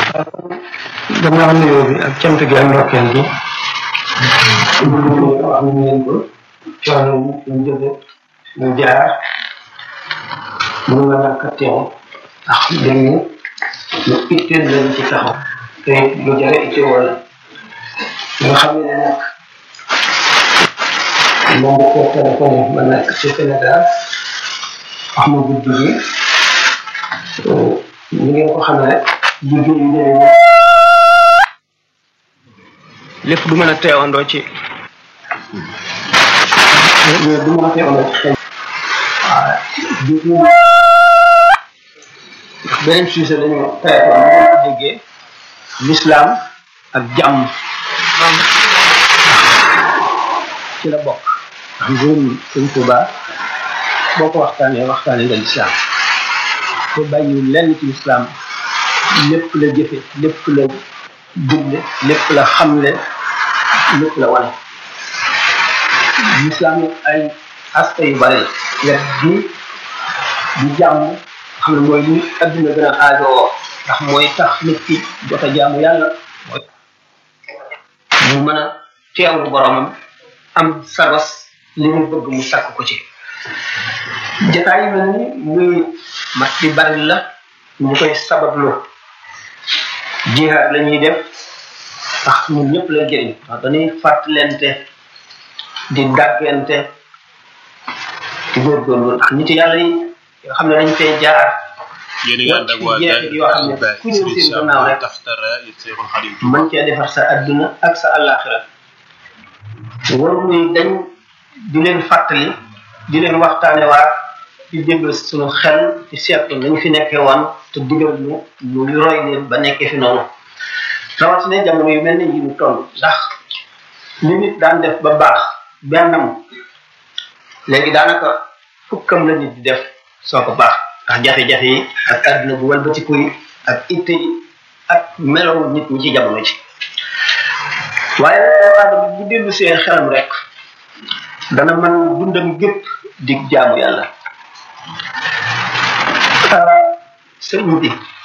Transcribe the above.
gannaaw nuyoo bi ak cant gi ak ndokkeel gi wax nañ leen ko coono yi ñu jóge ñu jaar mu nga ñàkk a teew ndax dégg nga lu itteel lañ ci taxaw te lu jare itte wala nga xam ne nag moom bu ko téléphoné ma nekk ci Sénégal wax ma guddi gi ni ngeen ko xamee rek liggéey yu demee lépp du mën a teewandoo ci du mën a teewandoo ci xel waaw beneen sujet dañu téléphone bu ngeen ko déggee l'islam ak jàmm ci la bokk ndax mbirum sëñ Tuuba boo ko waxtaanee waxtaanee nga l'islam te bàyyiwul lenn ci l'islam lépp la jëfe lépp la digle lépp la xamle lépp la wane l'islam ay aspect yu bari wet bi di jàmm xam ne mooy li adduna gën a aajowoo ndax mooy tax nit ki jot a jaamu yàlla mooy mu mën a teewlu boromam am sabas li mu bëgg mu sakk ko ci jataay yi mel ni muy mat di bari la ñu koy sabablu jihaad la ñuy def ndax ñun ñëpp la jëriñ ndax dañuy fàttalente di dàggante di góorgóorlu ndax nit yàlla yi yoo xam ne dañ fay jaar yéen a ngi ànd ak waa jeexit yoo xam ne ku ñëw seen gannaaw rek mën cee defar sa adduna ak sa àllaaxira waru muy dañ di leen fàttali di leen waxtaane waat di déglu suñu xel ci seetlu nañu fi nekkee woon te digal ñu ñu roy leen ba nekkee fi noonu rawatina jamono yu mel ni yi ñu toll ndax li nit daan def ba baax bennam léegi daanaka fukkam la nit di def soo ko baax ndax jafe-jafe yi ak àdduna bu walbatiku yi ak itte yi ak melow nit ñi ci jamono ji waaye aadama bu dellu see xelam rek dana mën dundam gépp di jaamu yàlla sëriñ bi